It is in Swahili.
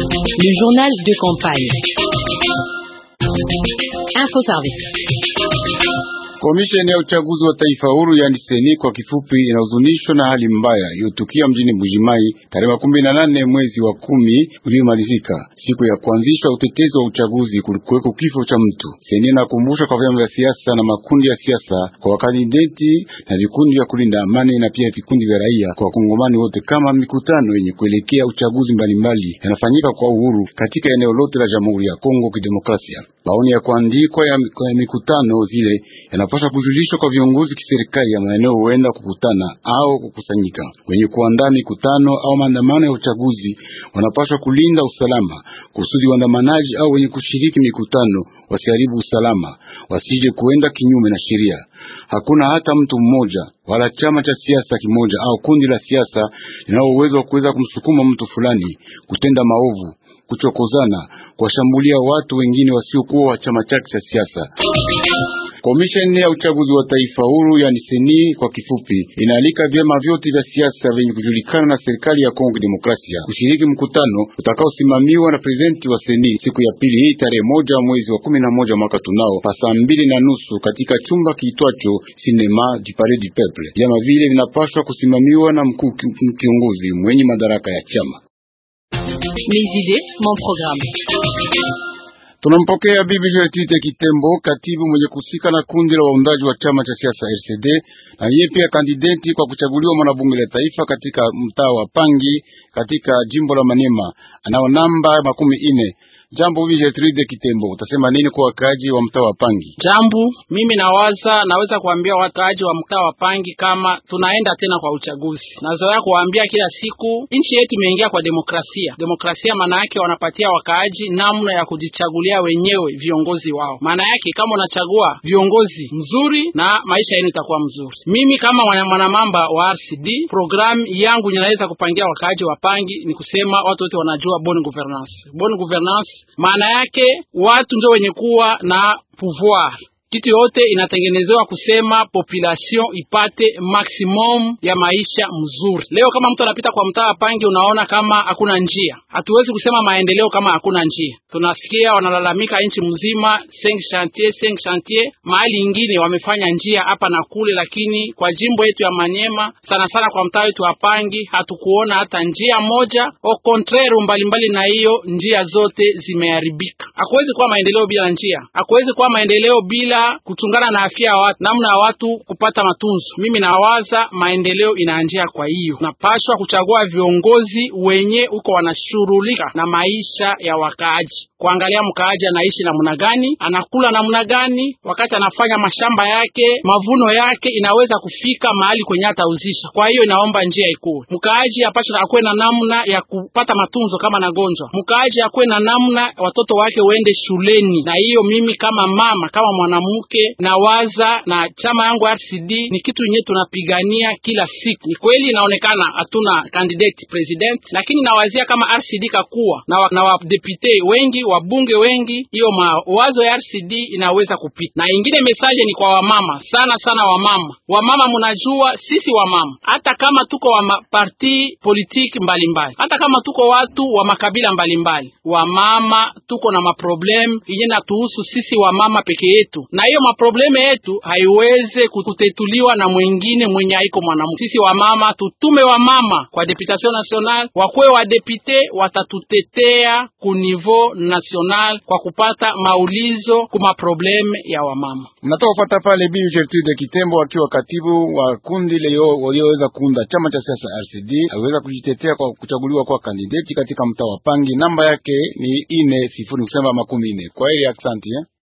Le journal de campagne. Info Service. Komisheni ya uchaguzi wa taifa huru yani seni kwa kifupi, inahuzunishwa na hali mbaya iliyotukia mjini Mbujimai tarehe makumi na nane mwezi wa kumi uliomalizika. Siku ya kuanzishwa utetezi wa uchaguzi kulikuweko kifo cha mtu. Seni inakumbusha kwa vyama vya siasa na makundi ya siasa, kwa wakandideti na vikundi vya kulinda amani na pia vikundi vya raia, kwa wakongomani wote, kama mikutano yenye kuelekea uchaguzi mbalimbali yanafanyika kwa uhuru katika eneo lote la Jamhuri ya Kongo Kidemokrasia. Maoni ya kuandikwa ya mikutano zile yanapaswa kujulishwa kwa viongozi kiserikali ya maeneo huenda kukutana au kukusanyika. Wenye kuandaa mikutano au maandamano ya uchaguzi wanapaswa kulinda usalama kusudi waandamanaji au wenye kushiriki mikutano wasiharibu usalama, wasije kuenda kinyume na sheria. Hakuna hata mtu mmoja wala chama cha siasa kimoja au kundi la siasa linalo uwezo wa kuweza kumsukuma mtu fulani kutenda maovu, kuchokozana, kuwashambulia watu wengine wasiokuwa wa chama chake cha siasa. Komisheni ya uchaguzi wa taifa huru yani seni kwa kifupi, inaalika vyama vyote vya siasa vyenye kujulikana na serikali ya Kongo Demokrasia kushiriki mkutano utakaosimamiwa na prezidenti wa seni siku ya pili hii tarehe moja mwezi wa kumi na moja mwaka tunao pa saa mbili na nusu katika chumba kiitwacho Cinema du Palais du Peuple. Vyama vile vinapaswa kusimamiwa na mkuu kiongozi mwenye madaraka ya chama. Mes idées, mon programme. Tunampokea Bibi Gertrude Kitembo, katibu mwenye kusika na kundi la waundaji wa chama cha siasa RCD, na yeye pia kandideti kwa kuchaguliwa mwanabunge la taifa katika mtaa wa Pangi katika jimbo la Maniema. Anao namba makumi ine. Jambo Bibi Gertrude Kitembo, utasema nini kwa wakaaji wa mtaa wa Pangi? Jambo, mimi nawaza naweza kuambia wakaaji wa mtaa wa Pangi kama tunaenda tena kwa uchaguzi. Nazoea kuambia kila siku nchi yetu imeingia kwa demokrasia. Demokrasia maana yake wanapatia wakaaji namna ya kujichagulia wenyewe viongozi wao. Maana yake kama unachagua viongozi mzuri na maisha yenu itakuwa mzuri. Mimi kama mwanamamba wa RCD, programu yangu ninaweza kupangia wakaaji wa Pangi ni kusema watu wote wanajua bonne governance. Bonne governance maana yake watu ndio wenye kuwa na pouvoir kitu yote inatengenezewa kusema population ipate maximum ya maisha mzuri. Leo kama mtu anapita kwa mtaa wa Pangi, unaona kama hakuna njia. Hatuwezi kusema maendeleo kama hakuna njia. Tunasikia wanalalamika nchi mzima cinq chantier cinq chantier, mahali ingine wamefanya njia hapa na kule, lakini kwa jimbo yetu ya Manyema sana sana kwa mtaa wetu wa Pangi hatukuona hata njia moja. Au contraire, mbalimbali na hiyo njia zote zimeharibika. Hakuwezi kuwa maendeleo bila njia, hakuwezi kuwa maendeleo bila kuchungana na afya ya watu, namna ya watu kupata matunzo. Mimi nawaza maendeleo inaanjia. Kwa hiyo napashwa kuchagua viongozi wenye uko wanashughulika na maisha ya wakaaji, kuangalia mkaaji anaishi namna gani, anakula namna gani, wakati anafanya mashamba yake, mavuno yake inaweza kufika mahali kwenye atauzisha. Kwa hiyo inaomba njia ikuwe, mkaaji apashe akuwe na namna ya kupata matunzo kama nagonjwa, mkaaji akuwe na namna watoto wake waende shuleni. Na hiyo mimi kama mama, kama mwanamke nawaza na chama yangu RCD ni kitu yenyewe tunapigania kila siku. Ni kweli inaonekana hatuna candidate president, lakini nawazia kama RCD kakuwa na, wa, na wadepute wengi wabunge wengi, hiyo mawazo ya RCD inaweza kupita. Na ingine mesaje ni kwa wamama sana sana, wamama wamama, mnajua sisi wamama, hata kama tuko wa parti politiki mbalimbali, hata kama tuko watu wa makabila mbalimbali, wamama tuko na maproblem yenye natuhusu sisi wamama peke yetu, na hiyo maprobleme yetu haiweze kutetuliwa na mwingine mwenye haiko mwanamke. Sisi wamama tutume wamama kwa deputation national, wakwe wa depute watatutetea ku niveau national kwa kupata maulizo kuma probleme ya wamama. Mnatoka kupata pale Bibi Gertrude Kitembo akiwa katibu wa kundi leo walioweza kuunda chama cha siasa RCD, aliweza kujitetea kwa kuchaguliwa kwa kandideti katika mtaa wa Pangi. Namba yake ni ine sifuri kusema makumi ine. Kwa hiyo asante.